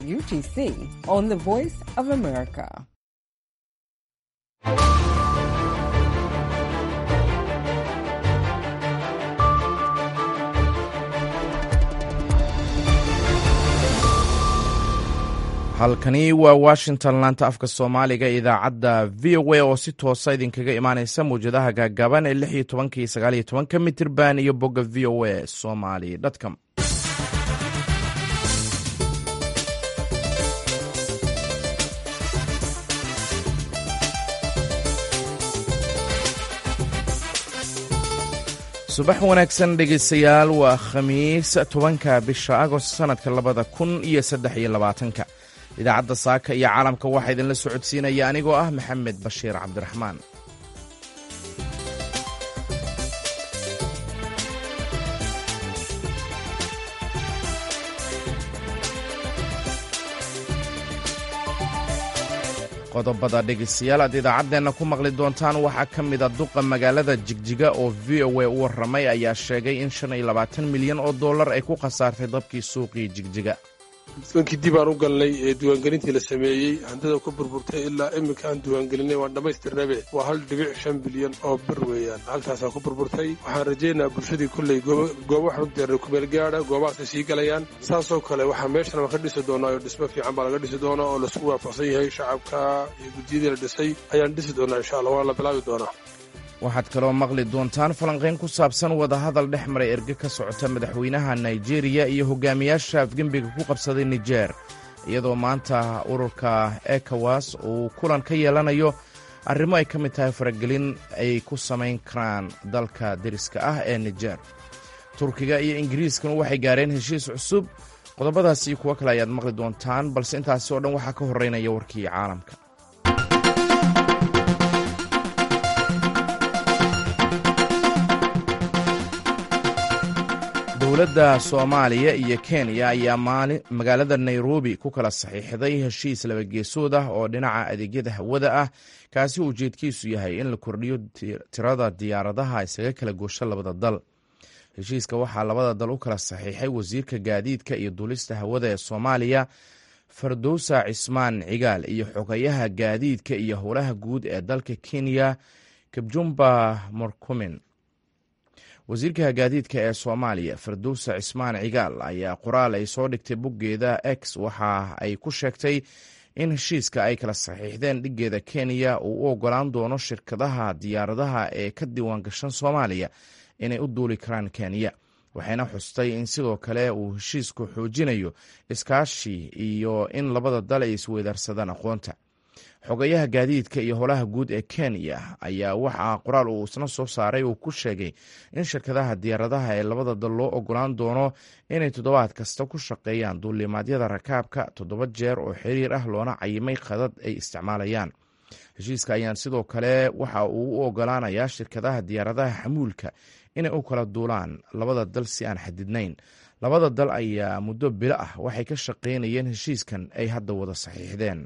UTC on the Voice of America. halkani waa washington laanta afka soomaaliga idaacadda v o a oo si toosa idinkaga imaaneysa mawjadaha gaagaaban ee lix iyo tobanka iyo sagaal iyo tobanka mitirban iyo bogga v o a somali com subax wanaagsan dhegeystayaal waa khamiis tobanka bisha agost sanadka labada kun iyo saddex iyo labaatanka idaacadda saaka iyo caalamka waxaa idinla socodsiinaya anigoo ah maxamed bashiir cabdiraxmaan qodobada dhegeystayaal aad idaacaddeenna ku maqli doontaan waxaa ka mida duqa magaalada jigjiga oo v o a u warramay ayaa sheegay in shan iyo labaatan milyan oo dollar ay ku khasaartay dabkii suuqii jigjiga duwankii dib aan u galnay ee diiwaangelintii la sameeyey hantida ku burburtay ilaa iminka aan diiwaangelinay waan dhammaystirnabe waa hal dhibic shan bilyan oo bir weeyaan haltaasaa ku burburtay waxaan rajaynayaa bulshadii kolley goobo xogdeer kumeel gaadha goobahaasay sii galayaan saasoo kale waxaa meeshan waan ka dhisi doonaa oo dhismo fiican baa laga dhisi doonaa oo laisku waafaqsan yahay shacabka iyo guddiyadii la dhisay ayaan dhisi doonaa insha allah waan la bilaabi doonaa waxaad kaloo maqli doontaan falanqayn ku saabsan wadahadal dhex maray erge ka socota madaxweynaha naijeeriya iyo hogaamiyaasha afgembiga ku qabsaday nijer iyadoo maanta ururka ekowas uu kulan ka yeelanayo arrimo ay ka mid tahay faragelin ay ku samayn karaan dalka deriska ah ee nijer turkiga iyo ingiriiskana waxay gaareen heshiis cusub qodobadaas iyo kuwo kale ayaad maqli doontaan balse intaasi oo dhan waxaa ka horeynaya warkii caalamka dowladda soomaaliya iyo kenya ayaa magaalada nairobi ku kala saxiixday heshiis labageesood ah oo dhinaca adeegyada hawada ah kaasi ujeedkiisu yahay in la kordhiyo tirada diyaaradaha isaga kala goosho labada dal heshiiska waxaa labada dal u kala saxiixay wasiirka gaadiidka iyo duulista hawada ee soomaaliya fardowsa cismaan cigaal iyo xogayaha gaadiidka iyo howlaha guud ee dalka kenya kabjumba morkumin wasiirka gaadiidka ee soomaaliya fardowsa cismaan cigaal ayaa qoraal ay soo dhigtay boggeeda x waxa ay ku sheegtay in heshiiska ay kala saxiixdeen dhiggeeda kenya uu u ogolaan doono shirkadaha diyaaradaha ee ka diiwaan gashan soomaaliya inay u duuli karaan kenya waxayna xustay in sidoo kale uu heshiisku xoojinayo iskaashi iyo in labada dal ay isweydaarsadaan aqoonta xogayaha gaadiidka iyo howlaha guud ee kenya ayaa waxaa qoraal uu isna soo saaray uu ku sheegay in shirkadaha diyaaradaha ee labada dal loo ogolaan doono inay toddobaad kasta ku shaqeeyaan duulimaadyada rakaabka toddoba jeer oo xiriir ah loona cayimay khadad ay isticmaalayaan heshiiska ayaan sidoo kale waxa uu u ogolaanayaa shirkadaha diyaaradaha xamuulka inay u kala duulaan labada dal si aan xadidnayn labada dal ayaa muddo bilo ah waxay ka shaqeynayeen heshiiskan ay hadda wada saxiixdeen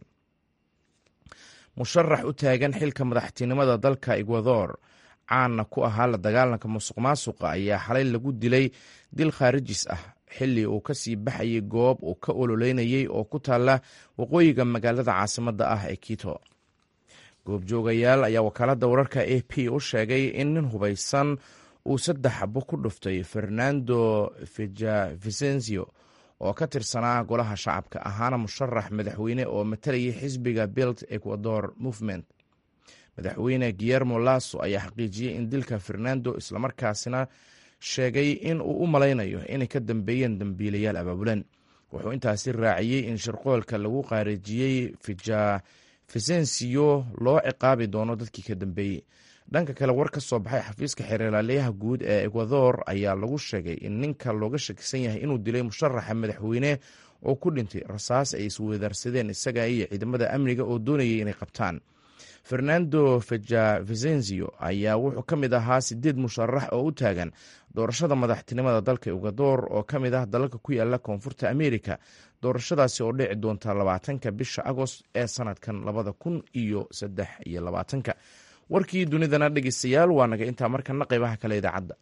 musharax u taagan xilka madaxtinimada dalka ekwador caanna ku ahaa la dagaalanka musuq maasuqa ayaa xalay lagu dilay dil khaarijis ah xilli uu ka sii baxayay goob uu ka ololeynayey oo ku taalla waqooyiga magaalada caasimadda ah ee quito goobjoogayaal ayaa wakaaladda wararka a p u sheegay in nin hubaysan uu saddex xabo ku dhuftay fernando vicencio oo ka tirsanaa golaha shacabka ahaana musharax madaxweyne oo matalayay xisbiga bild ecuador movement madaxweyne guillermo laso ayaa xaqiijiyey in dilka fernando islamarkaasina sheegay in uu u malaynayo inay ka dambeeyeen dambiilayaal abaabulan wuxuu intaasi raaciyey in shirqoolka lagu qaarijiyey vicencio loo ciqaabi doono dadkii ka dambeeyey dhanka kale war ka soo baxay xafiiska xeerlaaliyaha guud ee ekwador ayaa lagu sheegay in ninka looga shakisan yahay inuu dilay musharaxa madaxweyne oo ku dhintay rasaas ay isweydaarsadeen isaga iyo ciidamada amniga oo doonayay inay qabtaan fernando vicencio ayaa wuxuu ka mid ahaa sideed musharax oo u taagan doorashada madaxtinimada dalka ekwador oo ka mid ah dalalka ku yaala koonfurta amerika doorashadaasi oo dhici doonta labaatanka bisha agost ee sanadkan labada kun iyo saddex iyo labaatanka warkii dunidana dhegeystayaal waa naga intaa markana qeybaha kale idaacadda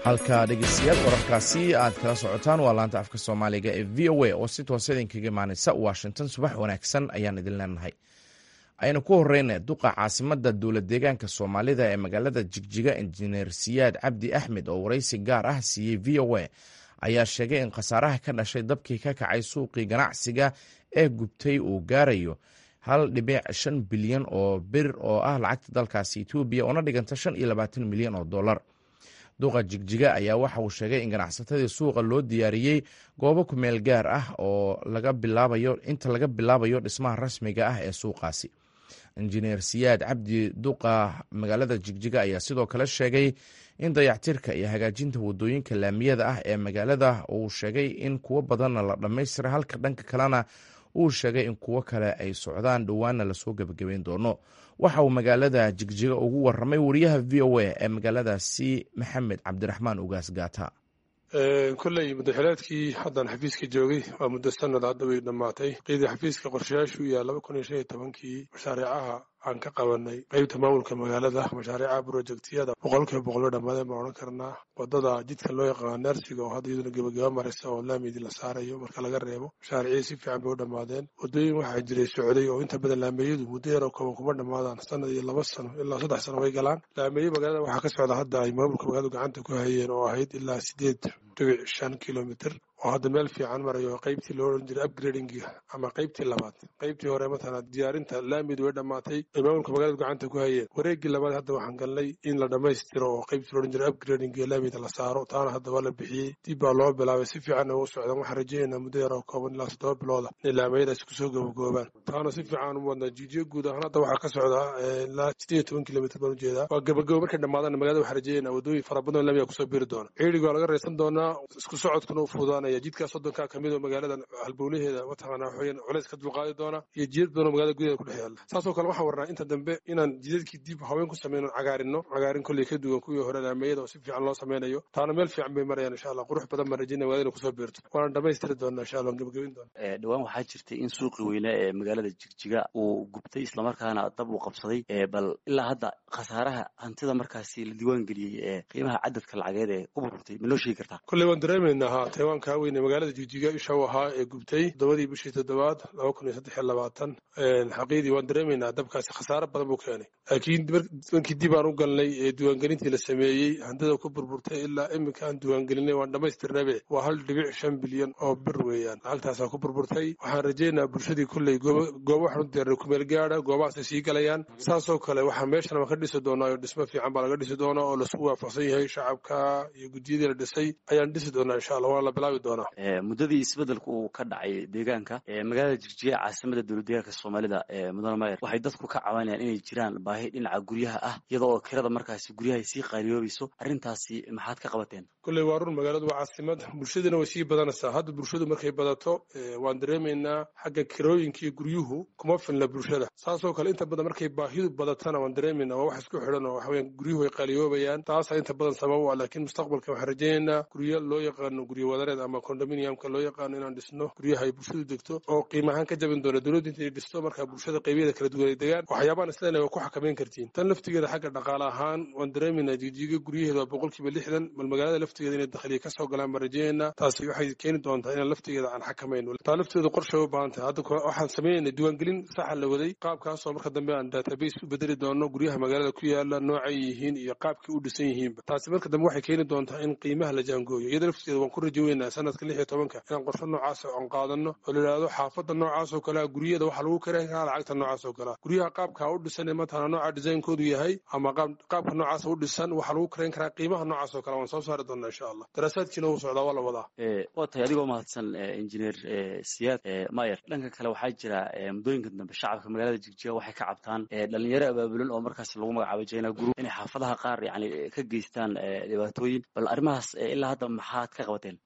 halka dhegeystayaal wararkaasi aad kala socotaan waa laanta afka soomaaliga ee v o a oo si toosa idinkaga imaaneysa washington subax wanaagsan ayaan idin leenahay aynu ku horeyna duqa caasimada dowlad deegaanka soomaalida ee magaalada jigjiga injineer siyaad cabdi axmed oo wareysi gaar ah siiyey v o a ayaa sheegay in khasaaraha ka dhashay dabkii ka kacay suuqii ganacsiga ee gubtay uu gaarayo hal dhibic shan bilyan oo bir oo ah lacagta dalkaasi etoobiya oona dhiganta shan iyo labaatan milyan oo dollar duqa jigjiga ayaa waxa uu sheegay in ganacsatadii suuqa loo diyaariyey goobo kumeel gaar ah oo laga bilaabayo inta laga bilaabayo dhismaha rasmiga ah ee suuqaasi injineer siyaad cabdi duqa magaalada jigjiga ayaa sidoo kale sheegay in dayactirka iyo hagaajinta wadooyinka laamiyada ah ee magaalada uu sheegay in kuwo badanna la dhammaystira halka dhanka kalena uu sheegay in kuwo kale ay socdaan dhowaana lasoo gebagabeyn doono waxa uu magaalada jigjiga ugu waramay wariyaha v o a ee magaaladaasi maxamed cabdiraxmaan ugaas gaata kolley madaxileedkii haddaan xafiiska joogay waa muddo sanad hadda way dhammaatay qeydii xafiiska qorshayaashu iyo laba kun iyo shan iyo tobankii mashaariicaha aan ka qabanay qeybta maamulka magaalada mashaariicaha brojektiyada boqolkiiba boqol bay dhammaadeen baan odhan karnaa wadada jidka loo yaqaano neersiga oo hadda iyaduna gebagaba maraysa oo laamidi la saarayo marka laga reebo mashaariicii si fiican bay u dhammaadeen wadooyin waxaa jiray socday oo inta badan laameeyadu muddo yaroo kooban kuma dhammaadaan sanad iyo laba sano ilaa saddex sano way galaan laameeye magaalada waxaa ka socda hadda ay maamulka magaaladu gacanta ku hayeen oo ahayd ilaa sideed dhibic shan kilomitr oo hadda meel fiican marayo qaybtii loo odhan jiray upgradingiga ama qaybtii labaad qaybtii hore matala diyaarinta laamidu way dhammaatay ay maamulka magaaladu gacanta ku hayeen wareeggii labaad hadda waxaan galnay in la dhammaystiro oo qaybtii loo odhan jiray upgradingiga laamida la saaro taana hadda waa la bixiyey dib baa loo bilaabay si fiicanna u socdaan waxaan rajaynaynaa muddo yar oo kooban ilaa toddoba bilooda inay laamayadaasi kusoo gobogoobaan taana si fiican u wadnaa jiijiyo guud ahaan hadda waxaa ka socdaa ilaa sideed iyo toban kilomitr baan ujeedaa waa gabagabo markay dhammaadaan magaalada waxaan rajaynaa wadooyin fara badan oo laamiga kusoo biri doona ciidiga waa laga raysan doonaa isku socodkuna u fuudaanaya jidkaa soddonkaa kamid oo magaalada halbowlaheeda mataqaanaa waxweeyaan culays ka dulqaadi doona iyo jidad badan oo magaalada gudaheeda ku dhex yaalla saasoo kale waxaan warnaa inta dambe inaan jidadkii dib haween ku sameyno cagaarinno cagaarin kolley ka duwan kuwii hore laameeyada oo si fiican loo sameynayo taana meel fiican bay marayaan insha allah qurux badan baan rajayna magaalada inay kusoo beerto waana dhammaystiri doonaa insha allah gebagabin doona dhowaan waxaa jirtay in suuqii weyne ee magaalada jigjiga uu gubtay islamarkaana dab uu qabsaday bal ilaa hadda khasaaraha hantida markaasi la diiwaan geliyey ee qiimaha cadadka lacageed ee ku burburtay ma noo sheegi kartaa kolley waan dareemaynaa ha taiwaankaa weyne magaalada jigjiga isha u ahaa ee gubtay toddobadii bishii toddobaad laba kun iyo saddex iyo labaatan xaqiidii waan dareemaynaa dabkaasi khasaare badan buu keenay laakiin markii dib aan u galnay ee diiwaangelintii la sameeyey hantida ku burburtay ilaa iminka aan diiwaangelinay waan dhammaystirnabe waa hal dhibic shan bilyan oo bir weeyaan lacagtaasaa ku burburtay waxaan rajaynaa bulshadii kolley goobo waxaan u diyaarnay kumeel gaada goobahaasay sii galayaan saasoo kale waxaa meeshan waan ka dhisi doonaa oo dhismo fiican baa laga dhisi doonaa oo laisku waafaqsan yahay shacabka iyo guddiyadii la dhisay ayaan dhisi doonaa insha allah waana la bilaabi doonaa muddadii isbeddelka uu ka dhacay deegaanka magaalada jigjiga caasimada dowlad deegaanka soomaalida mudane mayer waxay dadku ka cabanayaan inay jiraan baahi dhinaca guryaha ah iyada oo kirada markaasi guryahay sii qaariyoobayso arrintaasi maxaad ka qabateen kolley waa run magaaladu waa caasimad bulshaduna way sii badanaysaa hadda bulshadu markay badato waan dareemaynaa xagga kirooyinka iyo guryuhu kuma filna bulshada saasoo kale inta badan markay baahidu badatana waan dareemaynaa waa wax isku xidhan oo waxaweyaan guryuhu way qaaliyoobayaan taasaa inta badan sabab u ah laakiin mustaqbalka waxaan rajaynaynaa guryo loo yaqaano guryo wadareed ama condominiumka loo yaqaano inaan dhisno guryaha ay bulshadu degto oo qiimahaan ka jabin doona dowladda intay dhisto markaa bulshada qaybyada kala duwan ay degaan waxyaabaan isleenahay waa ku xakamayn kartiin tan laftigeeda xagga dhaqaale ahaan waan dareemaynaa jijiga guryaheeda waa boqolkiiba lixdan bal magaalada laftigeeda inay dakhliya ka soo galaan baan rajaynaynaa taasi waxay keeni doontaa inaan laftigeeda aan xakamayno taa lafteedu qorshay u baahan tahay hadda waxaan sameynayna diiwaangelin saxa la waday qaabkaasoo marka dambe aan database u bedeli doono guryaha magaalada ku yaala noocay yihiin iyo qaabkay u dhisan yihiinba taasi marka dambe waxay keeni doontaa in qiimaha la jaangooyo iyada laftigeeda waan ku rajaweynaa sanadka lix iyo tobanka inaan qorsho noocaas aan qaadano oo la yidhaahdo xaafadda noocaas oo kalea guryada waxaa lagu karayn karaa lacagta noocaas oo kalea guryaha qaabka u dhisan ee matala nooca designkoodu yahay ama qaabka noocaas u dhisan waxaa lagu karayn karaa qiimaha noocaas oo kale waan soo saari doonaa insha allah daraasaadkiina wuu socdaa waa la wadaa waa tahay adigoo mahadsan injineer siyaad mayer dhanka kale waxaa jira muddooyinka dambe shacabka magaalada jigjiga waxay ka cabtaan dhalinyaro abaabulan oo markaas lagu magacaabo jina guru inay xaafadaha qaar yani ka geystaan dhibaatooyin bal arrimahaas ilaa hadda maxaad ka qabateen kolley way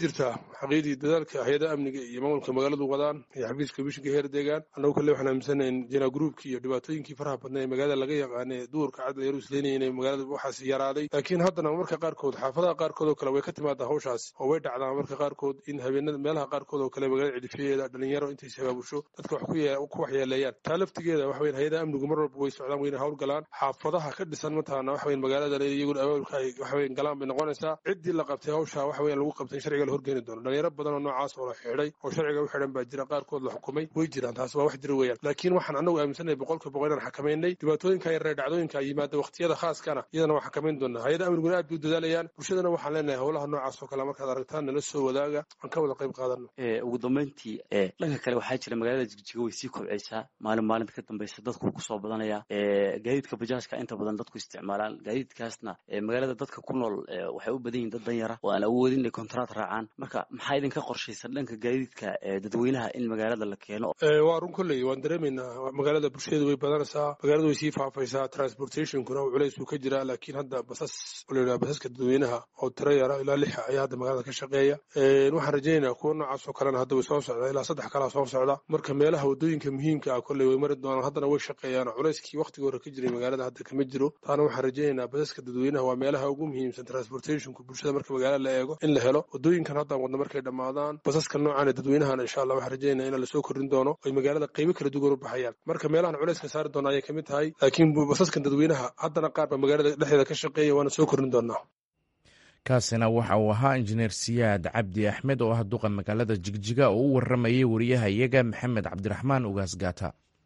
jirtaa xaqiidii dadaalka hay-adaha amniga iyo maamulka magaaladu wadaan iyo xafiiska komishinka heer deegaan annagu kale waxaan aaminsanayn jina gruubkii iyo dhibaatooyinkii faraha badnaa ee magaalada laga yaqaane duurka cadda yaru isleynaya inay magaalada waxaas yaraaday laakiin haddana marka qaarkood xaafadaha qaarkood oo kale way ka timaadaa hawshaas oo way dhacdaa marka qaarkood in habeenada meelaha qaarkood oo kale magaalada cidifyadeeda dhalinyaro intay shabaabusho dadka wax ku waxyeeleeyaan taa laftigeeda waxa weyn hay-adaha amnigu mar walba way socdaan wayna hawl galaan xaafadaha ka dhisan mataqaana waxa weyn magaalada iyaguna abaabulka ay waxa weyn galaan bay noqonaysaa ciddii la qabtay hawsha waxa weyn lagu qabtay in sharciga la horgeeni doono dhalinyaro badan oo noocaas oo la xidhay oo sharciga u xidhan baa jira qaarkood la xukumay way jiraan taas waa wax jira weeyaan laakiin waxaan annagu aaminsanay boqolka boqol inaan xakamaynay dhibaatooyinka yaree dhacdooyinka yimaada waqtiyada khaaskana iyadana waa xakamayn doonaa hay-ada amniguna aad bay u dadaalayaan bulshadana waxaan leenahay howlaha noocaas oo kale markaad aragtaan nala soo wadaaga aan ka wada qayb qaadano ugu dambeyntii dhanka kale waxaa jira magaalada jigjiga way sii kobcaysaa maalin maalinta ka dambeysa dadku kusoo badanaya gaadiidka bajaajka inta badan dadku isticmaalaan gaadiidkaasna magaalada dadka ku nool waxay u badan yihin dad danyara oo aan awoodin inay kontraad raacaan marka maxaa idinka qorshaysan dhanka gaadiidka dadweynaha in magaalada la keeno waa run kolley waan dareemaynaa magaalada bulshadeedu way badanaysaa magaalada way sii faafaysaa transportationkuna culays uu ka jiraa laakiin hadda basas oo la yidhaha basaska dadweynaha oo tiro yara ilaa lixa ayaa hadda magaalada ka shaqeeya waxaan rajaynaynaa kuwa noocaas oo kalena hadda way soo socdaa ilaa saddex kalaa soo socda marka meelaha waddooyinka muhiimka ah kolley way mari doonaan haddana way shaqeeyaan culayskii waqtigii hore ka jiray magaalada hadda kama jiro taana waxaan rajaynaynaa basaska dadweynaha waa meelaha ugu muhiimsan transportationka bulshada marka magaalada la eego in la helo waddooyinkan haddaan wadna markay dhammaadaan basaska noocan ee dadweynahana insha allah waxaan rajaynaa in lasoo kordhin doono ay magaalada qaybo kala duwan u baxayaan marka meelahan culayska saari doona ayay kamid tahay laakiin basaskan dadweynaha haddana qaar baa magaalada dhexdeeda ka shaqeeya waana soo kordhin doonaa kaasina waxa uu ahaa injineer siyaad cabdi axmed oo ah duqa magaalada jigjiga oo u waramayay wariyaha iyaga maxamed cabdiraxmaan ugaas gaata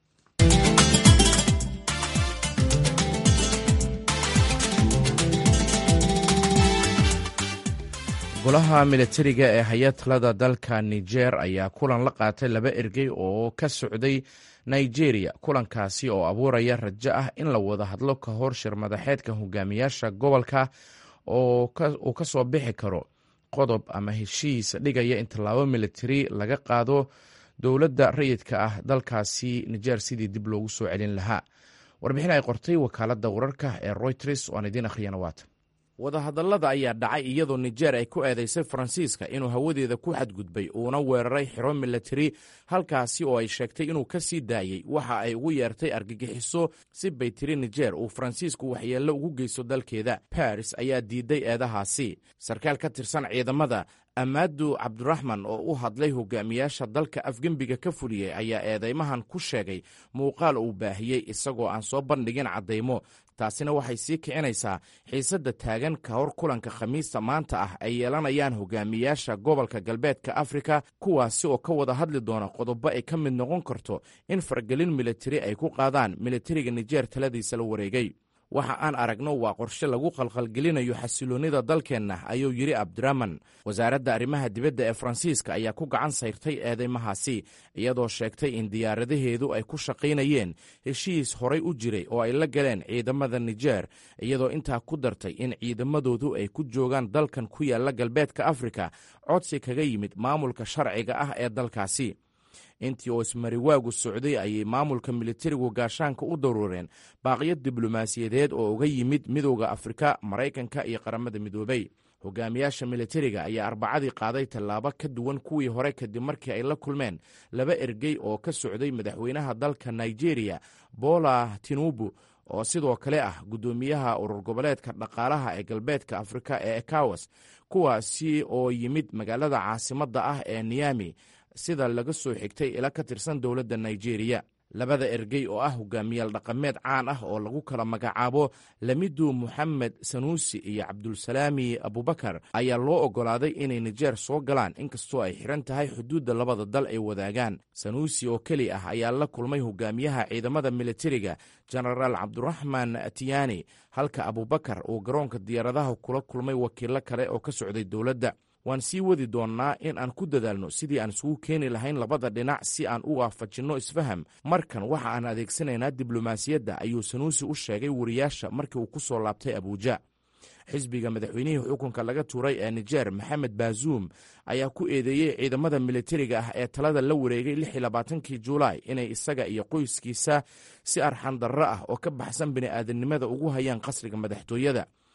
golaha militariga ee hay-adtalada dalka niger ayaa kulan la qaatay laba ergey oo ka socday nigeria kulankaasi oo abuuraya rajo ah in la wada hadlo ka hor shir madaxeedka hogaamiyaasha gobolka oo uu ka soo bixi karo qodob ama heshiis dhigaya in tallaabo militari laga qaado dowladda rayidka ah dalkaasi niger sidii dib loogu soo celin lahaa warbixin ay qortay wakaaladda wararka ee royters oo aan idiin akhriyana waatan wadahadallada ayaa dhacay iyadoo nijer ay ku eedaysay faransiiska inuu hawadeeda ku xadgudbay uuna weeraray xiro milatari halkaasi oo ay sheegtay inuu ka sii daayey waxa ay ugu yeertay argagixiso si bay tiri nijer uu faransiisku waxyeello ugu geysto dalkeeda baris ayaa diiday eedahaasi sarkaal ka tirsan ciidamada amaadu cabdiraxman oo u hadlay hogaamiyaasha dalka afgembiga ka fuliyey ayaa eedeymahan ku sheegay muuqaal uu baahiyey isagoo aan soo bandhigin caddaymo taasina waxay sii kicinaysaa xiisadda taagan ka hor kulanka khamiista maanta ah ay yeelanayaan hogaamiyaasha gobolka galbeedka afrika kuwaasi oo ka wada hadli doona qodobo ay ka mid noqon karto in faragelin militari ay ku qaadaan militariga nijer taladiisa la wareegay waxa aan aragno waa qorshe lagu qalqalgelinayo xasiloonnida dalkeenna ayuu yidhi cabdiraman wasaaradda arrimaha dibadda ee faransiiska ayaa ku gacan sayrtay eedeymahaasi iyadoo sheegtay in diyaaradaheedu ay ku shaqaynayeen heshiis horay u jiray oo ay la galeen ciidamada nijer iyadoo intaa ku dartay in ciidamadoodu ay ku joogaan dalkan ku yaalla galbeedka afrika codsi kaga yimid maamulka sharciga ah ee dalkaasi intii oo ismariwaagu socday ayay maamulka militarigu gaashaanka u daruureen baaqiyo diblomaasiyadeed oo uga yimid midooda afrika maraykanka iyo qaramada midoobay hogaamiyaasha militariga ayaa arbacadii qaaday tallaabo ka duwan kuwii hore kadib markii ay la kulmeen laba ergey oo ka socday madaxweynaha dalka nigeria bola tinubu oo sidoo kale ah guddoomiyaha urur goboleedka dhaqaalaha ee galbeedka afrika ee ekawas kuwaasi oo yimid magaalada caasimadda ah ee niyami sida laga soo xigtay ila ka tirsan dowladda nigeria labada ergey oo ah hogaamiyaal dhaqameed caan ah oo lagu kala magacaabo lamidu moxamed sanuusi iyo cabdulsalaami abubakar ayaa loo oggolaaday inay nijeer soo galaan inkastoo ay xiran tahay xuduudda labada dal ay wadaagaan sanuusi oo keli ah ayaa la kulmay hogaamiyaha ciidamada militariga jenaraal cabduraxmaan tiyani halka abubakar uu garoonka diyaaradaha kula kulmay wakiilo kale oo ka socday dowladda waan sii wadi doonnaa in aan ku dadaalno sidii aan isugu keeni lahayn labada dhinac si aan u waafajinno isfaham markan waxa aan adeegsanaynaa diblomaasiyadda ayuu sanuusi u sheegay wariyaasha markii uu ku soo laabtay abuuja xisbiga madaxweynihii xukunka laga tuuray ee nijer maxamed baazuum ayaa ku eedeeyey ciidamada militariga ah ee talada la wareegay lix iyo labaatankii juulaay inay isaga iyo qoyskiisa si arxan darro ah oo ka baxsan bini'aadanimada ugu hayaan qasriga madaxtooyada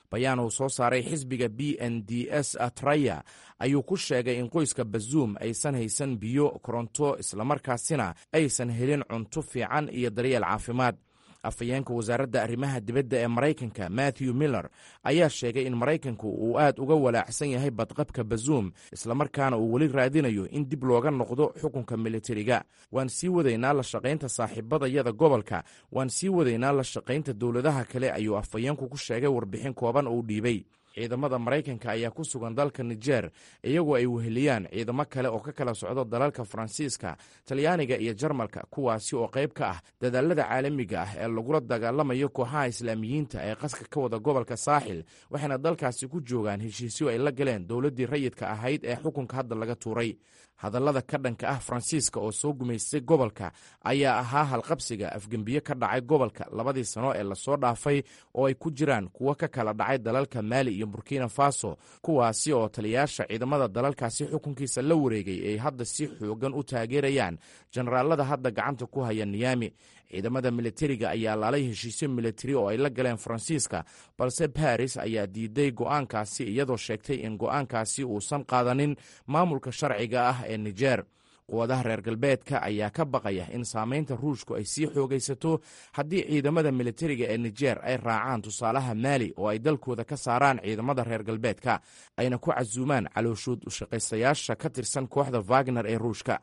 bayaan uu soo saaray xisbiga b n d s traya ayuu ku sheegay in qoyska bazuum aysan haysan biyo koronto islamarkaasina aysan helin cunto fiican iyo daryeel caafimaad afhayeenka wasaaradda arrimaha dibadda ee maraykanka matthew miller ayaa sheegay in maraykanku uu aad uga walaacsan yahay badqabka bazuum islamarkaana uu weli raadinayo in dib looga noqdo xukunka militariga waan sii wadaynaa la shaqaynta saaxiibadayada gobolka waan sii wadaynaa la shaqaynta dowladaha kale ayuu afhayeenku ku sheegay warbixin kooban oo u dhiibay ciidamada maraykanka ayaa ku sugan dalka nijer iyagoo ay weheliyaan ciidamo kale oo ka kala socdo dalalka faransiiska talyaaniga iyo jarmalka kuwaasi oo qayb ka ah dadaalada caalamiga ah ee lagula dagaalamayo kooxaha islaamiyiinta ee qaska ka wada gobolka saaxil waxayna dalkaasi ku joogaan heshiisyo ay la galeen dowladdii rayidka ahayd ee xukunka hadda laga tuuray hadallada ka dhanka ah faransiiska oo soo gumaystay gobolka ayaa ahaa halqabsiga afgembiye ka dhacay gobolka labadii sano ee lasoo dhaafay oo ay ku jiraan kuwo ka kala dhacay dalalka maali iyo burkina faso kuwaasi oo taliyaasha ciidamada dalalkaasi xukunkiisa la wareegay ay hadda si xoogan u taageerayaan jenaraalada hadda gacanta ku haya niyami ciidamada militariga ayaa laalay heshiisyo militari oo ay la galeen faransiiska balse baris ayaa diiday go'aankaasi iyadoo sheegtay in go'aankaasi uusan qaadanin maamulka sharciga ah ee nijer quwadaha reer galbeedka ayaa ka baqaya in saamaynta ruushku ay sii xoogaysato haddii ciidamada militariga ee nijer ay raacaan tusaalaha maali oo ay dalkooda ka saaraan ciidamada reer galbeedka ayna ku casuumaan calooshood ushaqaystayaasha ka tirsan kooxda wagner ee ruushka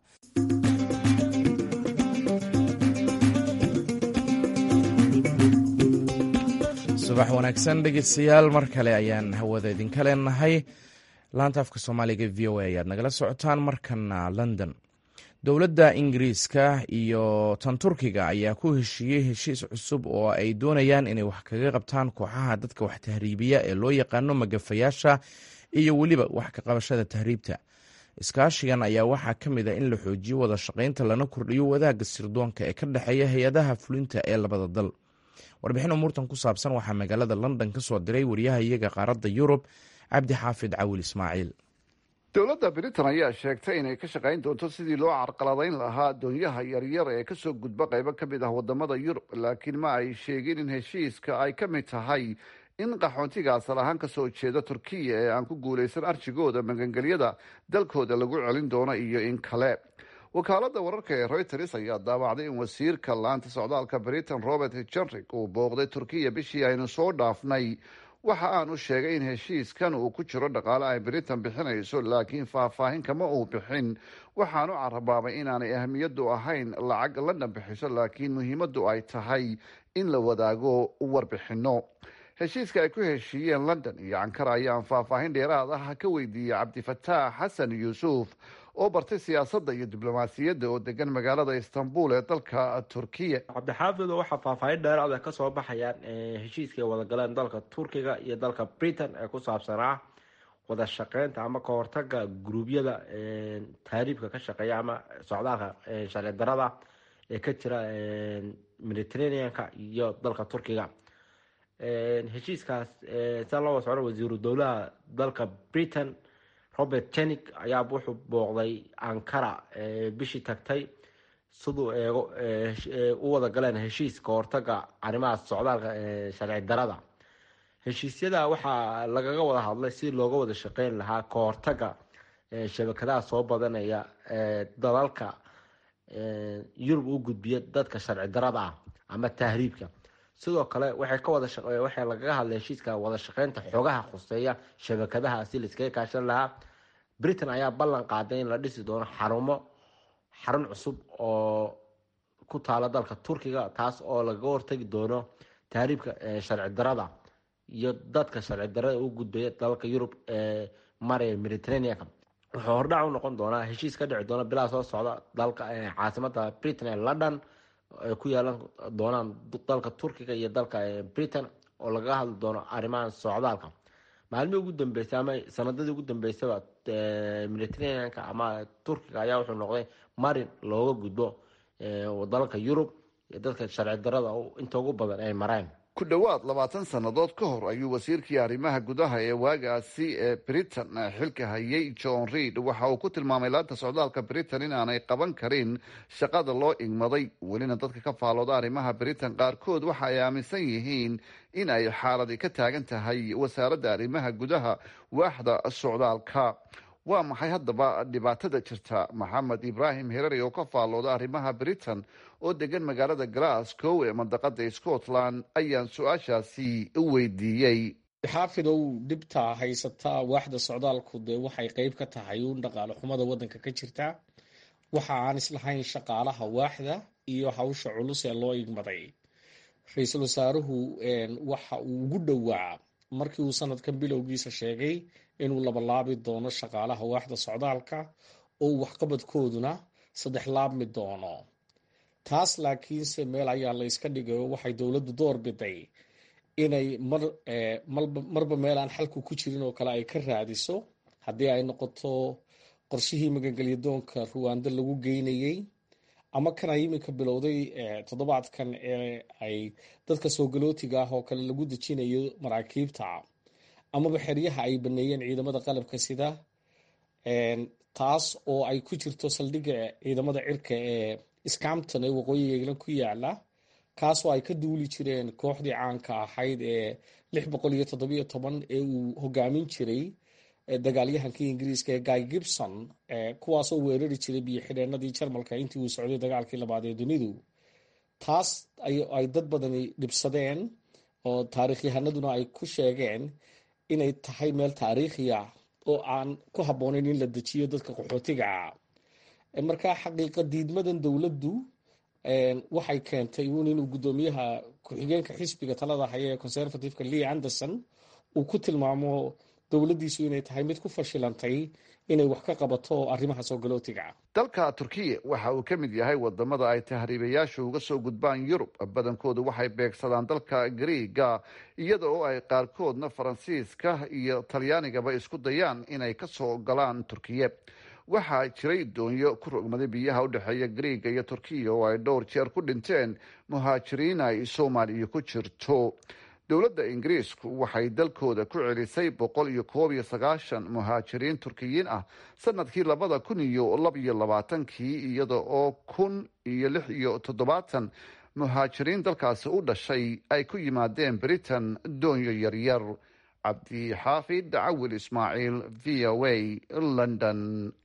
subax wanaagsan dhegeystayaal mar kale ayaan hawada idinka leenahay laanta afka soomaaliga v o a ayaad nagala socotaan markana london dowladda ingiriiska iyo tan turkiga ayaa ku heshiiyey heshiis cusub oo ay doonayaan inay wax kaga qabtaan kooxaha dadka wax tahriibiya ee loo yaqaano magafayaasha iyo weliba wax ka qabashada tahriibta iskaashigan ayaa waxaa ka mid a in la xoojiyo wada shaqaynta lana kordhiyo wadaagga sirdoonka ee ka dhexeeya hay-adaha fulinta ee labada dal warbixin umuurtan ku saabsan waxaa magaalada london ka soo diray wariyaha iyaga qaaradda yurub cabdi xaafid cawil ismaaciil dowladda britain ayaa sheegtay inay ka shaqayn doonto sidii loo carqaladayn lahaa doonyaha yaryar ee kasoo gudba qaybo ka mid ah wadamada yurub laakiin ma ay sheegin in heshiiska ay ka mid tahay in qaxoontiga asal ahaan kasoo jeeda turkiya ee aan ku guulaysan arjigooda magangelyada dalkooda lagu celin doono iyo in kale wakaalada wararka ee reuters ayaa daawacday in wasiirka laanta socdaalka britain robert jenrick uu booqday turkiya bishii aynu soo dhaafnay waxa aanu sheegay in heshiiskan uu ku jiro dhaqaale ay britain bixinayso laakiin faahfaahin kama uu bixin waxaanu carabaabay inaanay ahmiyadu ahayn lacag london bixiso laakiin muhiimadu ay tahay in la wadaago warbixino heshiiska ay ku heshiiyeen london iyo ankara ayaan faahfaahin dheeraad ah ka weydiiyey cabdifataax xasan yuusuf oo bartay siyaasadda iyo diblomaasiyadda oo degan magaalada istanbul ee dalka turkiya cabdixaafid waxaa faahfaahin dheeraada kasoo baxayaan heshiiska ay wadagaleen dalka turkiga iyo dalka britain ee ku saabsanaa wada shaqeynta ama ka hortaga guruubyada taariibka ka shaqeeya ama socdaalka sharci darada ee ka jira mediterraneanka iyo dalka turkiga heshiiskaas sia loo socdo wasiiru dowlaha dalka britain robert jenik ayaa wuxuu booqday ankara bishii tagtay siduu eego u wada galeen heshiis ka hortaga arrimaha socdaalka sharci darada heshiisyada waxaa lagaga wada hadlay si looga wada shaqeyn lahaa ka hortaga shabakadaha soo badanaya dalalka yurub u gudbiya dadka sharci darada ah ama tahriibka sidoo kale waxay ka wada waxay lagaga hadlay heshiiska wada shaqeynta xoogaha khuseeya shabakadaha si laiskaga kaashan lahaa britain ayaa ballan qaaday in la dhisi doono xarumo xarun cusub oo ku taala dalka turkiga taas oo lagaga hortagi doono tahriibka sharci darada iyo dadka sharci darada u gudbaya dalalka yurub ee maraya mediterraneanka wuxuu hordhac u noqon doonaa heshiis ka dhici doona bilaa soo socda dalka caasimada britain ee london ay ku yeelan doonaan dalka turkiga iyo dalka britain oo lagaga hadli doono arrimaha socdaalka maalmihii ugu dambeysay ama sanadadii ugu dambeysaba mediterraneanka ama turkiga ayaa wuxuu noqday marin looga gudbo dalalka yurub iyo dadka sharci darada inta ugu badan ay mareen ku dhowaad labaatan sannadood ka hor ayuu wasiirkii arrimaha gudaha ee waagaasi ee britain xilka hayay john reid waxa uu ku tilmaamay laanta socdaalka britain in aanay qaban karin shaqada loo igmaday welina dadka ka faalooda arrimaha britain qaarkood waxa ay aaminsan yihiin in ay xaaladi ka taagan tahay wasaaradda arrimaha gudaha waaxda socdaalka waa maxay haddaba dhibaatada jirta maxamed ibraahim herari oo ka faalooda arrimaha britain oo degan magaalada glasgow ee mandaqada scotland ayaan su-aashaasi weydiiyey xaafidow dhibta haysataa waaxda socdaalku dee waxay qeyb ka tahay uun dhaqaale xumada wadanka ka jirta waxa aan islahayn shaqaalaha waaxda iyo hawsha culus ee loo igmaday ra-iisul wasaaruhu waxa uu ugu dhowaa markii uu sanadkan bilowgiisa sheegay inuu labalaabi doono shaqaalaha waaxda socdaalka oo waxqabadkooduna saddex laabmi doono taas laakiinse meel ayaa la yska dhigay oo waxay dowladdu door biday inay mar marba meel aan xalku ku jirin oo kale ay ka raadiso haddii ay noqoto qorshihii magangelyadoonka ruwaando lagu geynayey ama kan ay iminka bilowday toddobaadkan ee ay dadka soo galootiga ah oo kale lagu dejinayo maraakiibta amaba xeryaha ay baneeyeen ciidamada qalabka sida taas oo ay ku jirto saldhigga ciidamada cirka ee scampton ee waqooyiga england ku yaala kaasoo ay ka duuli jireen kooxdii caanka ahayd ee lix boqol iyo toddobiyo toban ee uu hogaamin jiray dagaalyahankii ingiriiska ee guy gibson kuwaasoo weerari jiray biyo xidheenadii jarmalka intii uu socday dagaalkii labaad ee dunidu taas ay dad badani dhibsadeen oo taarikhyahanaduna ay ku sheegeen inay tahay meel taariikhiya oo aan ku habboonayn in la dejiyo dadka qaxootiga ah markaa xaqiiqa diidmadan dowladdu waxay keentay uun inuu guddoomiyaha ku-xigeenka xisbiga talada haya ee conservativeka lee anderson uu ku tilmaamo dowladdiisu inay tahay mid ku fashilantay inay wax ka qabato arrimaha soo galootiga dalka turkiya waxa uu ka mid yahay wadamada ay tahriibayaashu uga soo gudbaan yurub badankoodu waxay beegsadaan dalka griiga iyada oo ay qaarkoodna faransiiska iyo talyaanigaba isku dayaan inay kasoo galaan turkiya waxaa jiray doonyo ku rogmaday biyaha u dhexeeya griiga iyo turkiya oo ay dhowr jeer ku dhinteen muhaajiriin ay soomaaliya ku jirto dowladda ingiriisku waxay dalkooda ku celisay boqol iyo koob iyo sagaashan muhaajiriin turkiyiin ah sanadkii labada kun iyo laba iyo labaatankii iyada oo kun iyo lix iyo toddobaatan muhaajiriin dalkaasi u dhashay ay ku yimaadeen britain doonyo yaryar cabdixaafid cawil ismaaciil v o a london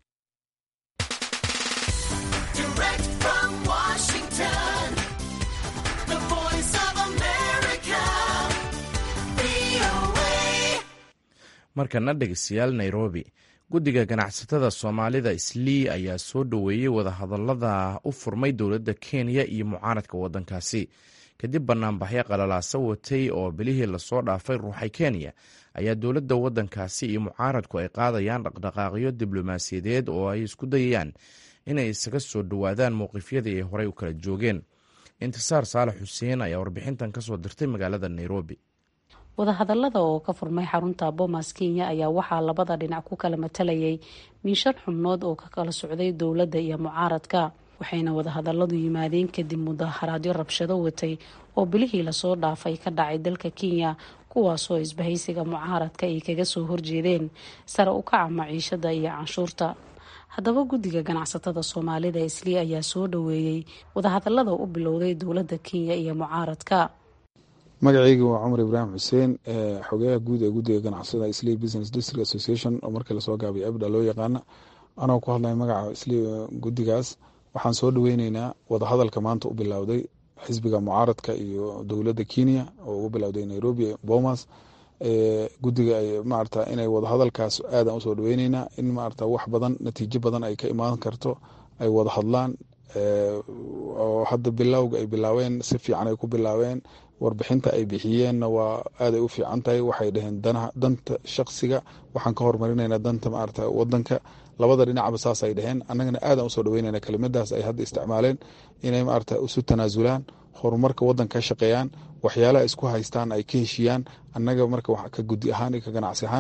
markana dhegeystayaal nairobi guddiga ganacsatada soomaalida islii ayaa soo dhoweeyey wadahadalada u furmay dowladda kenya iyo mucaaradka wadankaasi kadib banaanbaxyo qalalaasa watay oo bilihii lasoo dhaafay ruuxay kenya ayaa dowladda wadankaasi iyo mucaaradku ay qaadayaan dhaqdhaqaaqyo diblomaasiyadeed oo ay isku dayayaan inay isaga soo dhowaadaan mowqifyadii ay horey u kala joogeen intisaar saalax xuseen ayaa warbixintan kasoo dirtay magaalada nairobi wadahadalada oo ka furmay xarunta bomas kenya ayaa waxaa labada dhinac ku kala matalayay miishan xubnood oo ka kala socday dowladda iyo mucaaradka waxayna wadahadaladu yimaadeen kadib mudaharaadyo rabshado watay oo bilihii lasoo dhaafay ka dhacay dalka kenya kuwaasoo isbahaysiga mucaaradka ay kaga soo horjeedeen sare u kaca maciishada iyo canshuurta haddaba guddiga ganacsatada soomaalida islii ayaa soo dhoweeyey wadahadalada u bilowday dowladda kenya iyo mucaaradka magacayga waa cumar ibraahim xuseen xogeyaha guud ee guddiga ganacsatada islii business district association oo markii lasoo gaabay abda loo yaqaana anoo ku hadlaya magaca islii guddigaas waxaan soo dhaweyneynaa wadahadalka maanta u bilowday xisbiga mucaaradka iyo dowladda kenya oo ugu bilowday nairobi bomas guddiga maarata inay wadahadalkaas aadan usoo dhaweyneynaa in maarata wax badan natiijo badan ay ka imaan karto ay wada hadlaan oo hadda bilowga ay bilaabeen si fiican ay ku bilaabeen warbixinta ay bixiyeenna waa aaday u fiican tahay waxay dhaheen danta shaqsiga waxaan ka horumarinayna danta maarata wadanka labada dhinacba saas ay dhaheen annagana aadan usoo dhaweynayna kelimadaas ay hadda isticmaaleen inay maarata isu tanaasulaan horumarka wadanka ka shaqeeyaan waxyaalaha isku haystaan ay ka heshiiyaan annaga marka ka gudi ahaan iyo ka ganacsi ahaan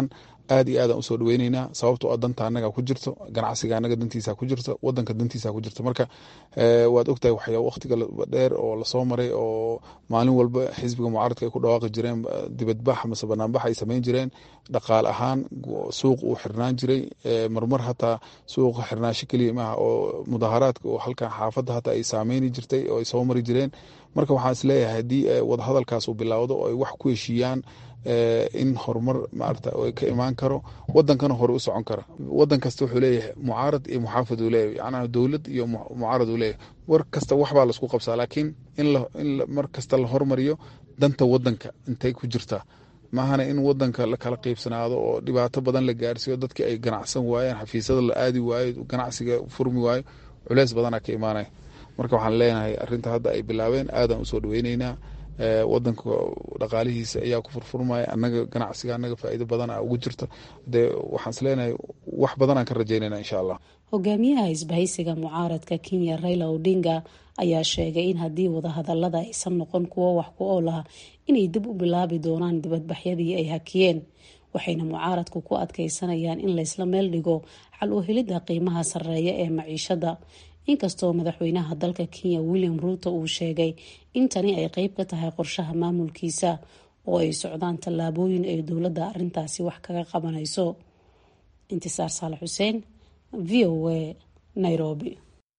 aad iyo aadaan usoo dhaweyneynaa sababtoo a danta anaga ku jirto ganacsiga anaga dantiisa ku jirto wadanka dantiisa ku jirto marka waad ogtahay waxyaa waqtiga dheer oo lasoo maray oo maalin walba xisbiga mucaaradka ay ku dhawaaqi jireen dibadbax mase banaanbax ay sameyn jireen dhaqaale ahaan suuq uu xirnaan jiray marmar hataa suuqa xirnaasho keliya maaha oo mudaaharaadka oo halkan xaafadda hataa ay saameyni jirtay oo ay soo mari jireen marka waxaan isleeyahay haddii wadahadalkaas uu bilowdo oo ay wax ku heshiiyaan in horumar maarata ka imaan karo wadankana hore u socon kara wadan kasta wuxuu leeyahay mucaarad iyo muxaafid uu leeyahay yacnaa dowlad iyo mucaarad uu leeyahay war kasta waxbaa laisku qabsaa laakiin in in mar kasta la hormariyo danta wadanka intay ku jirtaa maahana in wadanka la kala qiibsanaado oo dhibaato badan la gaarsiiyo dadkii ay ganacsan waayeen xafiisyada la aadi waayo ganacsiga furmi waayo culeys badanaa ka imaanaya marka waxaan leenahay arinta hadda ay bilaabeen aadaan usoo dhaweyneynaa wadanka dhaqaalihiisa ayaa ku furfurmaya anaga ganacsiga anaga faa'iido badana ugu jirta dee waxaan is leenahay wax badanaan ka rajaynayna insha allah hogaamiyaha isbahaysiga mucaaradka kenya raila odinga ayaa sheegay in haddii wadahadalada aysan noqon kuwo wax ku ool ah inay dib u bilaabi doonaan dibadbaxyadii ay hakiyeen waxayna mucaaradku ku adkeysanayaan in laysla meel dhigo xal u helidda qiimaha sarreeya ee maciishada inkastoo madaxweynaha dalka kenya william ruuto uu sheegay in tani ay qeyb ka tahay qorshaha maamulkiisa oo ay socdaan tallaabooyin ay dowladda arintaasi wax kaga qabanayso intisaar saalax xuseen v o a nairobi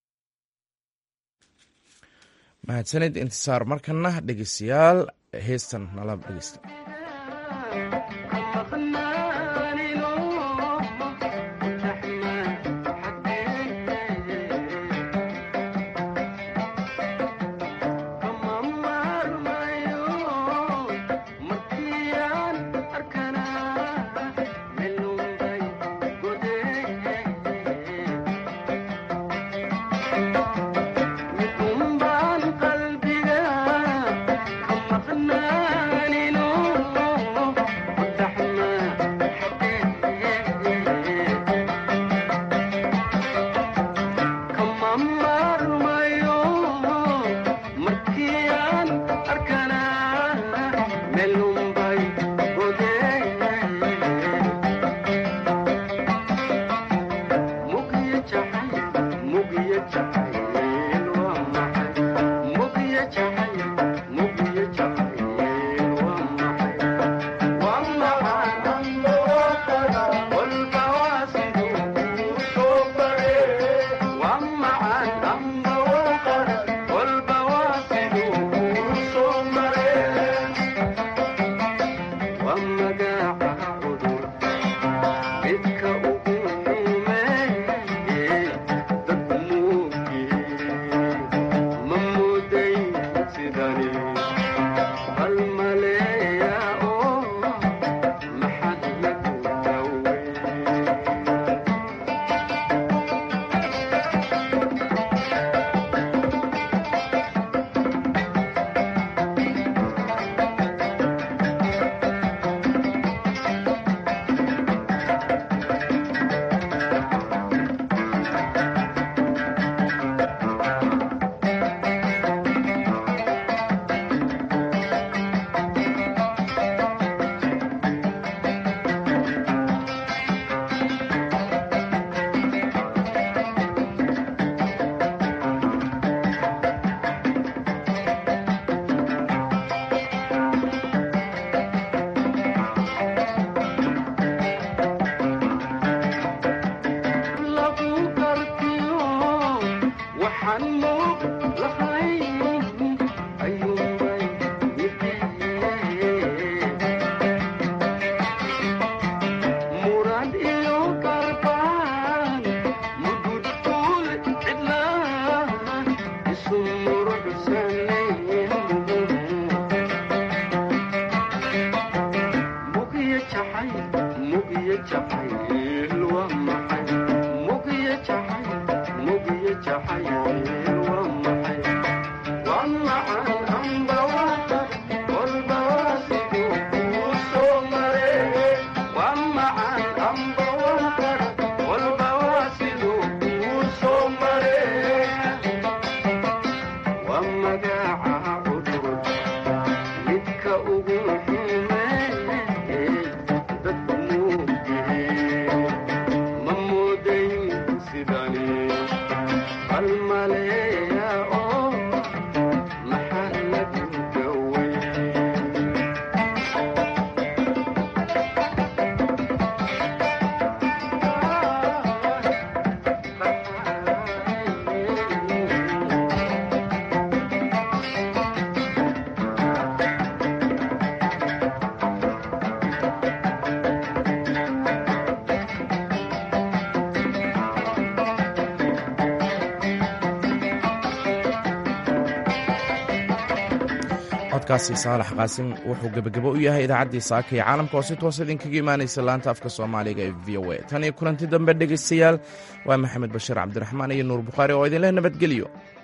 mahadsanid intisaar markana dhegeystayaal heestan nala dhegeysta codkaasi saalax qaasim wuxuu gebagabo u yahay idaacaddii saaka iyo caalamka oo si toos idinkaga imaanaysa laanta afka soomaaliga ee v o a tan iyo kulanti dambe dhegaystayaal waa maxamed bashiir cabdiraxmaan iyo nuur bukhaari oo idinleh nabadgelyo